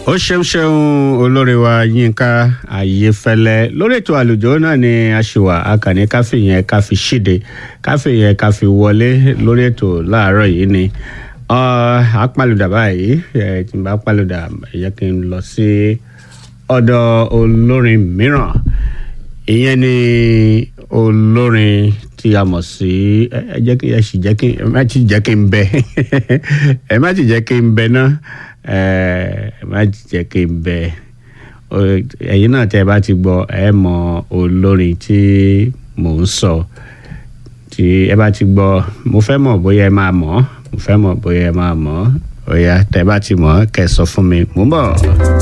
ó ṣeun ṣeun olórí wa yínká ayéfẹ́lẹ́ lórí ètò àlùjọ náà ni a ṣì wà akànní káfí yẹn ká fi ṣíde káfí yẹn ká fi wọlé lórí ètò láàárọ̀ yìí ni apalùdà báyìí tí n bá palùdà ẹ jẹ́ kí n lọ sí ọ̀dọ̀ olórin mìíràn ìyẹn ni olórin tí a mọ̀ sí ẹ jẹ́ kí ẹ sì jẹ́ kí ẹ má ti jẹ́ kí n bẹ ẹ má ti jẹ́ kí n bẹ náà ẹ má jẹ́ kí n bẹ ẹ̀yin náà tẹ́ ẹ bá ti gbọ́ ẹ mọ olórin tí mò ń sọ tí ẹ bá ti gbọ́ mo fẹ́ mọ̀ bóyá ẹ máa mọ̀ mo fẹ́ mọ̀ bóyá ẹ máa mọ̀ ó yá tẹ́ ẹ bá ti mọ̀ kẹ́ ẹ sọ fún mi mò ń bọ̀.